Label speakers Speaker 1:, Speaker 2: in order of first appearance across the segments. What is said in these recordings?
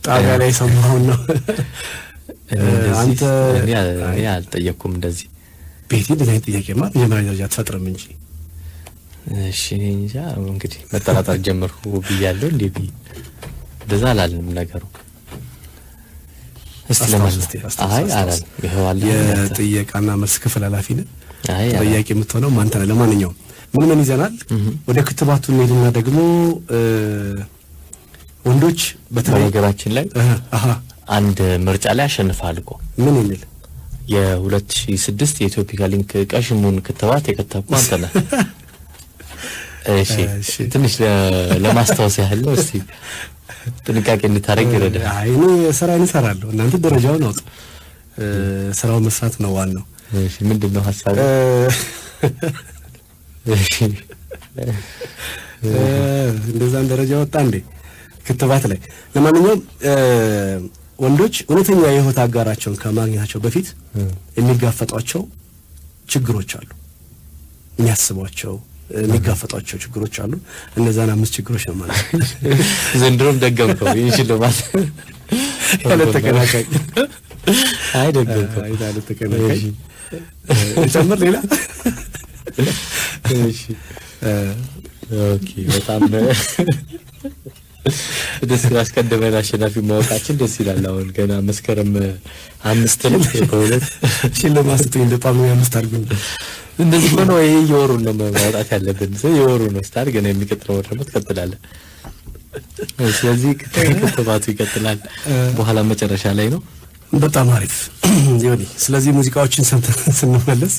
Speaker 1: ጣቢያ ላይ የሰማሁን ነው።
Speaker 2: እኔ እንደዚህ
Speaker 1: አንተ
Speaker 2: እኔ እኔ አልጠየቅኩም እንደዚህ።
Speaker 1: ቤቲ እንደዚህ አይነት ጥያቄማ መጀመሪያ ደረጃ አትፈጥርም እንጂ
Speaker 2: እሺ እኔ እንጃ እንግዲህ መጠራጠር ጀመርኩ ብያለሁ። እንዴ ብዬ እንደዛ አላልንም ነገሩ። እስቲ
Speaker 1: አስታውስ
Speaker 2: ለማለት
Speaker 1: እስቲ፣ አስታውስ፣
Speaker 2: አይ
Speaker 1: አስታውስ።
Speaker 2: አላልንም። ይኸው አለ
Speaker 1: የጥየቃና መልስ ክፍል ኃላፊ ነህ።
Speaker 2: አይ አላልንም።
Speaker 1: ተጠያቂ የምትሆነው አንተ ነህ። ለማንኛውም ምን ምን ይዘናል? ወደ ክትባቱ እንሄድና ደግሞ እ ወንዶች በተለይ
Speaker 2: በነገራችን ላይ
Speaker 1: እህ፣ አሃ
Speaker 2: አንድ ምርጫ ላይ አሸንፈሃል እኮ
Speaker 1: ምን የሚል
Speaker 2: የ2006 የኢትዮፒካ ሊንክ ቀሽሙን ክትባት የከተብኩ አንተ ነህ። እሺ
Speaker 1: እሺ።
Speaker 2: ትንሽ ለ- ለማስታወስ ያህል ነው። እስቲ ጥንቃቄ እንድታደርግ ይረዳል።
Speaker 1: አይ እኔ ስራዬን እሰራለሁ። እናንተ ደረጃውን አውጡ። እ ስራውን መስራት ነው ዋናው።
Speaker 2: እሺ ምንድን ነው ሀሳብ?
Speaker 1: እ
Speaker 2: እሺ
Speaker 1: እ እንደዛም ደረጃ ወጣ እንዴ ክትባት ላይ። ለማንኛውም እ ወንዶች እውነተኛ የህይወት አጋራቸውን ከማግኘታቸው በፊት የሚጋፈጧቸው ችግሮች አሉ። የሚያስቧቸው የሚጋፈጧቸው ችግሮች አሉ። እነዛን አምስት ችግሮች ነው ማለት ነው።
Speaker 2: ዘንድሮም ደገምከው። ይህን ሽልማት
Speaker 1: ያለ ተቀናቃኝ
Speaker 2: አይ ደገምከው።
Speaker 1: አይ ያለ ተቀናቃኝ ጨምር ሌላ
Speaker 2: እሺ ኦኬ በጣም ደስ አስቀድመን አሸናፊ ማወቃችን ደስ ይላል። አሁን ገና መስከረም አምስት ነው በእውነት
Speaker 1: ሽልማት ስጡኝ እንደ ጳጉሜ አምስት አድርጉኝ።
Speaker 2: እንደዚህ ሆኖ ይሄ የወሩን ነው ማውጣት ያለብን። ሰው የወሩ ነው ስታር ገና የሚቀጥለው ወር ደግሞ ትቀጥላለህ። ስለዚህ ክት- ክትባቱ ይቀጥላል በኋላ መጨረሻ ላይ ነው።
Speaker 1: በጣም አሪፍ ዮኒ። ስለዚህ ሙዚቃዎችን ሰምተን ስንመለስ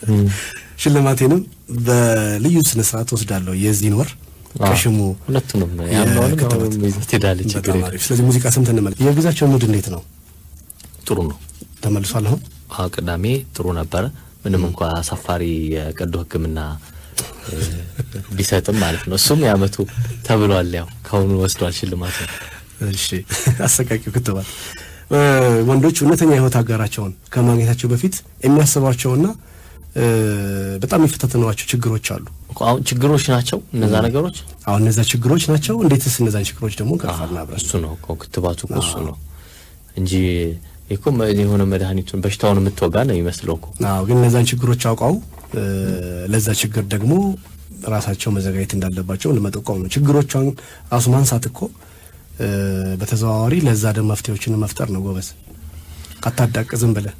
Speaker 1: ሽልማቴንም በልዩ ስነ ስርዓት ወስዳለሁ የዚህን ወር ቀሽሙ
Speaker 2: ሁለቱንም ያምነውንም
Speaker 1: የክትባት።
Speaker 2: አሁንም ይዘህ ትሄዳለህ። ችግር
Speaker 1: በጣም
Speaker 2: የለም።
Speaker 1: አሪፍ። ስለዚህ ሙዚቃ ሰምተን እንመለስ። የግዛቸው ሙድ እንዴት ነው?
Speaker 2: ጥሩ ነው።
Speaker 1: ተመልሷል አሁን
Speaker 2: አዎ ቅዳሜ ጥሩ ነበረ። ምንም እንኳ አሳፋሪ የቀዶ ሕክምና እ፣ ቢሰጥም ማለት ነው። እሱም የአመቱ ተብሏል። ያው ከአሁኑ ወስዷል ሽልማቱ።
Speaker 1: እሺ አሰቃቂው ክትባት እ፣ ወንዶች እውነተኛ የህይወት አጋራቸውን ከማግኘታቸው በፊት የሚያስቧቸውና እ፣ በጣም የሚፈታተኗቸው ችግሮች አሉ።
Speaker 2: እኮ አሁን ችግሮች ናቸው እነዛ ነገሮች።
Speaker 1: አሁን እነዛ ችግሮች ናቸው። እንዴትስ እነዛን ችግሮች ደግሞ እንቀርፋለን አብረን?
Speaker 2: እሱ ነው እኮ ክትባቱ እኮ እሱ ነው እንጂ እኮ መ- የሆነ መድኃኒቱን በሽታውን የምትወጋ ነው የሚመስለው እኮ።
Speaker 1: አዎ ግን እነዛን ችግሮች አውቀው እ፣ ለዛ ችግር ደግሞ ራሳቸው መዘጋጀት እንዳለባቸው ለመጠቆም ነው። ችግሮቿን ራሱ ማንሳት እኮ እ፣ በተዘዋዋሪ ለዛ ደግሞ መፍትሄዎችን መፍጠር ነው። ጎበዝ አታዳቅ ዝም ብለህ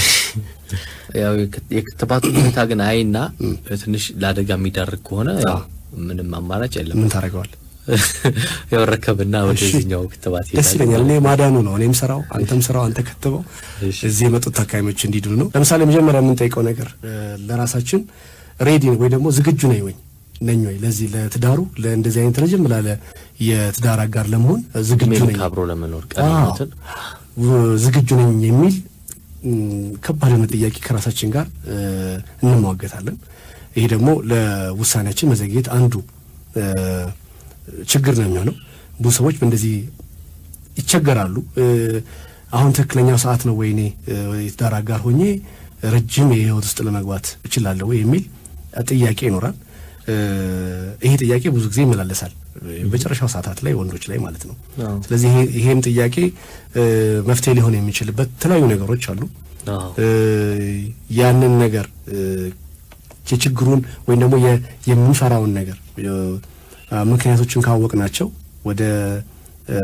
Speaker 2: ያው የክት- የክትባቱ ሁኔታ ግን አይና ትንሽ ለአደጋ የሚዳርግ ከሆነ ያው ምንም አማራጭ የለም።
Speaker 1: ምን ታደርገዋል?
Speaker 2: ያው ረከብና ወደዚህኛው ክትባት
Speaker 1: ደስ
Speaker 2: ይሄዳል።
Speaker 1: ይለኛል። እኔ ማዳኑ ነው እኔም ስራው አንተም ስራው አንተ ክትበው
Speaker 2: እሺ።
Speaker 1: እዚህ የመጡት ታካሚዎች እንዲድኑ ነው። ለምሳሌ መጀመሪያ የምንጠይቀው ነገር እ፣ ለራሳችን ሬዲ ወይ ደግሞ ዝግጁ ነኝ ወይ ነኝ ወይ ለዚህ ለትዳሩ ለእንደዚህ አይነት ረጅም ላለ የትዳር አጋር ለመሆን ዝግጁ
Speaker 2: እድሜን
Speaker 1: ነኝ
Speaker 2: ካብሮ ለመኖር
Speaker 1: አዎ፣
Speaker 2: ቀናትን
Speaker 1: ው- ዝግጁ ነኝ የሚል ም፣ ከባድ የሆነ ጥያቄ ከራሳችን ጋር እ፣ እንሟገታለን። ይሄ ደግሞ ለውሳኔያችን መዘግየት አንዱ እ፣ ችግር ነው የሚሆነው። ብዙ ሰዎች በእንደዚህ ይቸገራሉ። እ፣ አሁን ትክክለኛው ሰዓት ነው ወይ እኔ እ፣ የትዳር አጋር ሆኜ ረጅም የህይወት ውስጥ ለመግባት እችላለሁ ወይ የሚል ጥያቄ ይኖራል። እ፣ ይሄ ጥያቄ ብዙ ጊዜ ይመላለሳል በመጨረሻው ሰዓታት ላይ ወንዶች ላይ ማለት ነው።
Speaker 2: አዎ።
Speaker 1: ስለዚህ ይሄ- ይሄም ጥያቄ እ፣ መፍትሄ ሊሆን የሚችልበት የተለያዩ ነገሮች አሉ።
Speaker 2: አዎ።
Speaker 1: እ፣ ያንን ነገር እ፣ የችግሩን ወይም ደግሞ የ- የምንፈራውን ነገር እ፣ ምክንያቶችን ካወቅናቸው ወደ እ፣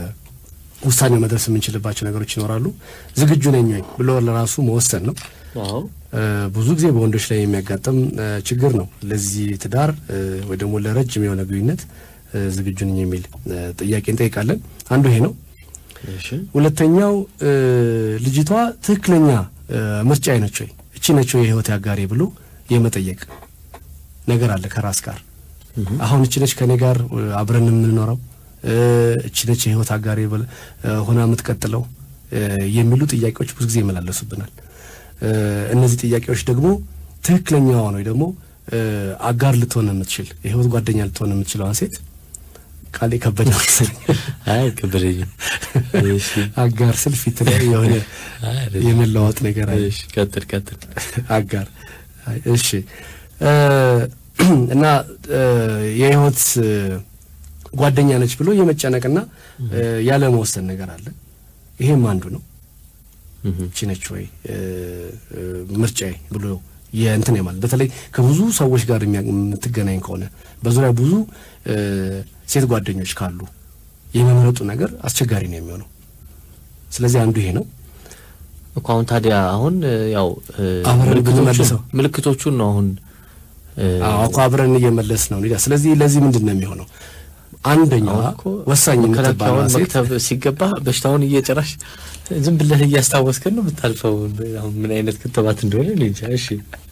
Speaker 1: ውሳኔው መድረስ የምንችልባቸው ነገሮች ይኖራሉ። ዝግጁ ነኝ ወይ ብሎ ለራሱ መወሰን ነው።
Speaker 2: አዎ።
Speaker 1: እ፣ ብዙ ጊዜ በወንዶች ላይ የሚያጋጥም እ፣ ችግር ነው። ለዚህ ትዳር እ፣ ወይ ደግሞ ለረጅም የሆነ ግንኙነት እ፣ ዝግጁ ነኝ የሚል እ፣ ጥያቄ እንጠይቃለን። አንዱ ይሄ ነው።
Speaker 2: እሺ
Speaker 1: ሁለተኛው እ፣ ልጅቷ ትክክለኛ እ፣ ምርጫዬ ነች ወይ እቺ ነች ወይ የህይወት አጋሬ ብሎ የመጠየቅ ነገር አለ ከራስ ጋር። አሁን እቺ ነች ከኔ ጋር እ፣ አብረን የምንኖረው እ፣ እቺ ነች የህይወት አጋሬ ብል- እ፣ ሆና የምትቀጥለው እ፣ የሚሉ ጥያቄዎች ብዙ ጊዜ ይመላለሱብናል። እ፣ እነዚህ ጥያቄዎች ደግሞ ትክክለኛዋን ወይ ደግሞ እ፣ አጋር ልትሆን የምትችል የህይወት ጓደኛ ልትሆን የምትችለዋን ሴት ቃል የከበደ መሰለኝ
Speaker 2: አይ ከበደኝም። እሺ
Speaker 1: አጋር ስል ፊት ላይ የሆነ
Speaker 2: አይ አይደለም።
Speaker 1: የመለዋወጥ ነገር አለ።
Speaker 2: እሺ ቀጥል ቀጥል።
Speaker 1: አጋር አይ፣ እሺ እ፣ እና እ፣ የህይወት እ፣ ጓደኛ ነች ብሎ የመጨነቅና ያለ መወሰን ነገር አለ። ይሄም አንዱ ነው። እቺ ነች ወይ ምርጫዬ ብሎ የእንትን ማለት በተለይ ከብዙ ሰዎች ጋር የምትገናኝ ከሆነ በዙሪያ ብዙ ሴት ጓደኞች ካሉ የመምረጡ ነገር አስቸጋሪ ነው የሚሆነው። ስለዚህ አንዱ ይሄ ነው
Speaker 2: እኮ አሁን ታዲያ አሁን ያው
Speaker 1: አብረን ብንመልሰው
Speaker 2: ምልክቶቹን ነው አሁን
Speaker 1: እኮ አብረን እየመለስ ነው። ስለዚህ ለዚህ ምንድን ነው የሚሆነው? አንደኛዋ ወሳኝ የምትባለው ሴት
Speaker 2: መክተብ ሲገባ በሽታውን እየጨራሽ ዝም ብለህ እያስታወስከን ነው የምታልፈው። አሁን ምን አይነት ክትባት እንደሆነ እኔ እንጃ። እሺ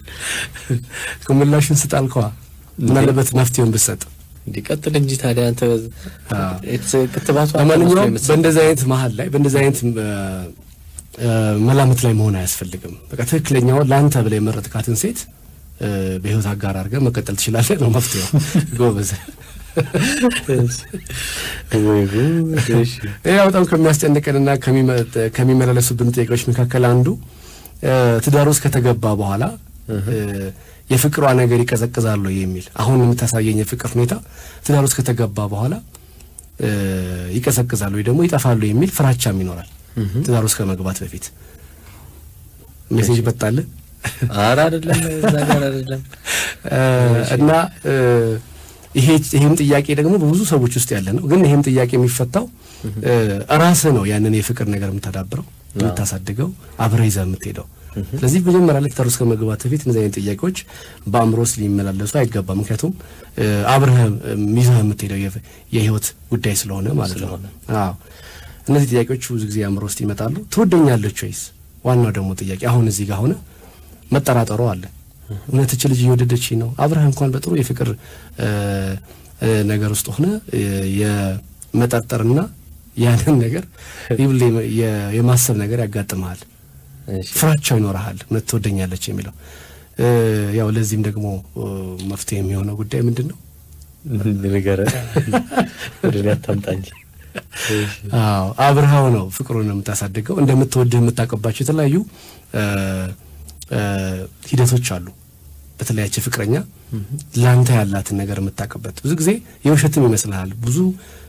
Speaker 1: ምላሽን ስጣልከዋ ምናለበት መፍትሄውን ብትሰጥ
Speaker 2: እንዲቀጥል እንጂ ታዲያ አንተ ክትባቱ
Speaker 1: ለማንኛውም በእንደዚህ አይነት መሀል ላይ በእንደዚህ አይነት መላምት ላይ መሆን አያስፈልግም። በቃ ትክክለኛው ለአንተ ብለህ የመረጥካትን ሴት በህይወት አጋር አድርገህ መቀጠል ትችላለህ ነው መፍትሄው። ጎበዝ። ይህ በጣም ከሚያስጨንቀንና ከሚመላለሱብን ጥያቄዎች መካከል አንዱ ትዳር ውስጥ ከተገባ በኋላ የፍቅሯ ነገር ይቀዘቅዛሉ የሚል አሁን የምታሳየኝ የፍቅር ሁኔታ ትዳር ውስጥ ከተገባ በኋላ ይቀዘቅዛሉ ወይ ደግሞ ይጠፋሉ የሚል ፍራቻም ይኖራል። ትዳር ውስጥ ከመግባት በፊት ሜሴጅ መጣልህ?
Speaker 2: ኧረ አይደለም፣ እዛ ጋር አይደለም።
Speaker 1: እና ይሄ ይሄም ጥያቄ ደግሞ በብዙ ሰዎች ውስጥ ያለ ነው። ግን ይሄም ጥያቄ የሚፈታው ራስህ ነው። ያንን የፍቅር ነገር የምታዳብረው የምታሳድገው፣ አብረህ ይዘህ የምትሄደው። ስለዚህ መጀመሪያ ላይ ትዳር ውስጥ ከመግባት በፊት እነዚህ አይነት ጥያቄዎች በአእምሮ ውስጥ ሊመላለሱ አይገባም። ምክንያቱም አብረህ ይዘህ የምትሄደው የህይወት ጉዳይ ስለሆነ ማለት ነው። አዎ እነዚህ ጥያቄዎች ብዙ ጊዜ አእምሮ ውስጥ ይመጣሉ። ትወደኛለች ወይስ? ዋናው ደግሞ ጥያቄ አሁን እዚህ ጋር ሆነ መጠራጠሩ አለ። እውነትች ልጅ እየወደደች ነው? አብረህ እንኳን በጥሩ የፍቅር ነገር ውስጥ ሆነ የመጠርጠርና ያንን ነገር ይብል የማሰብ ነገር ያጋጥመሃል። ፍራቻው ይኖርሃል። እውነት ትወደኛለች የሚለው ያው ለዚህም ደግሞ መፍትሄ የሚሆነው ጉዳይ ምንድን ነው?
Speaker 2: ንገረን፣ ወደ እኔ አታምጣ እንጂ
Speaker 1: አዎ አብረሃው ነው ፍቅሩን የምታሳድገው። እንደምትወድህ የምታውቅባቸው የተለያዩ ሂደቶች አሉ። በተለያቸ ፍቅረኛ ለአንተ ያላትን ነገር የምታውቅበት ብዙ ጊዜ የውሸትም ይመስልሃል። ብዙ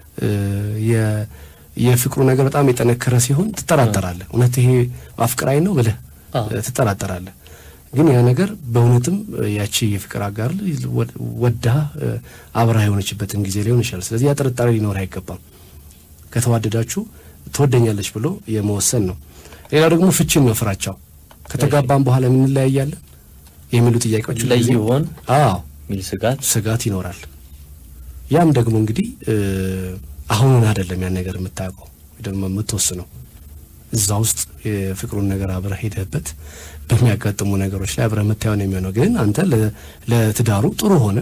Speaker 1: የፍቅሩ ነገር በጣም የጠነከረ ሲሆን ትጠራጠራለህ። እውነት ይሄ አፍቅራኝ ነው ብለህ ትጠራጠራለህ። ግን ያ ነገር በእውነትም ያቺ የፍቅር አጋር ወዳ አብረሃ የሆነችበትን ጊዜ ሊሆን ይችላል። ስለዚህ ያ ጥርጣሬ ሊኖር አይገባም። ከተዋደዳችሁ ትወደኛለች ብሎ የመወሰን ነው። ሌላው ደግሞ ፍቺን ነው ፍራቻው። ከተጋባም በኋላ የምንለያያለን የሚሉ ጥያቄዎች
Speaker 2: ላይ ይሆን
Speaker 1: አዎ
Speaker 2: ሚል ስጋት
Speaker 1: ስጋት ይኖራል። ያም ደግሞ እንግዲህ አሁኑን አይደለም ያን ነገር የምታውቀው ደግሞ የምትወስነው እዛ ውስጥ የፍቅሩን ነገር አብረህ ሄደህበት በሚያጋጥሙ ነገሮች ላይ አብረህ የምታየው ነው የሚሆነው። ግን አንተ ለትዳሩ ጥሩ ሆነ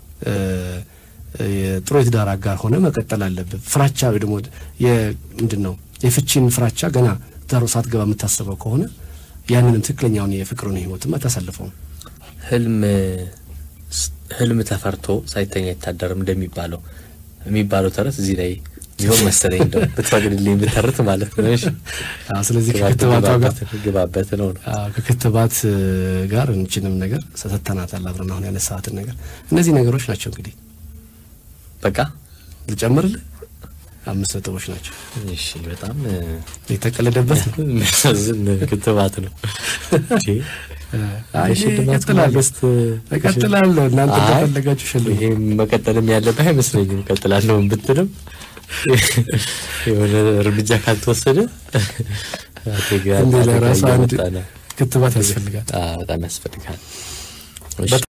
Speaker 1: ጥሩ የትዳር አጋር ሆነ መቀጠል አለብህ። ፍራቻ ወይ ደግሞ ምንድን ነው የፍቺን ፍራቻ ገና ትዳሩ ሳትገባ የምታስበው ከሆነ ያንንም ትክክለኛውን የፍቅሩን ህይወትም አታሳልፈውም።
Speaker 2: ህልም ህልም ተፈርቶ ሳይተኛ አይታደርም እንደሚባለው የሚባለው ተረት እዚህ ላይ ቢሆን መሰለኝ እንደው ብትፈቅድልኝ ብተርት ማለት ነው። እሺ
Speaker 1: ስለዚህ ከክትባቷ ጋር
Speaker 2: ግባበት ነው ነው
Speaker 1: ከክትባት ጋር እንችንም ነገር ሰተናታል አብረን አሁን ያነሳሃትን ነገር እነዚህ ነገሮች ናቸው እንግዲህ
Speaker 2: በቃ
Speaker 1: ልጨምርልህ አምስት ነጥቦች ናቸው።
Speaker 2: እሺ በጣም
Speaker 1: የተቀለደበት ነው።
Speaker 2: የሚያሳዝን ክትባት ነው።
Speaker 1: አይ እቀጥላለሁ እቀጥላለሁ። እናንተ እንደፈለጋችሁ ሸልሙ።
Speaker 2: ይሄ መቀጠልም ያለብህ አይመስለኝም። እቀጥላለሁ ብትልም የሆነ እርምጃ ካልተወሰደ
Speaker 1: እንዴ ለራሱ አንድ ክትባት ያስፈልጋል።
Speaker 2: በጣም ያስፈልጋል።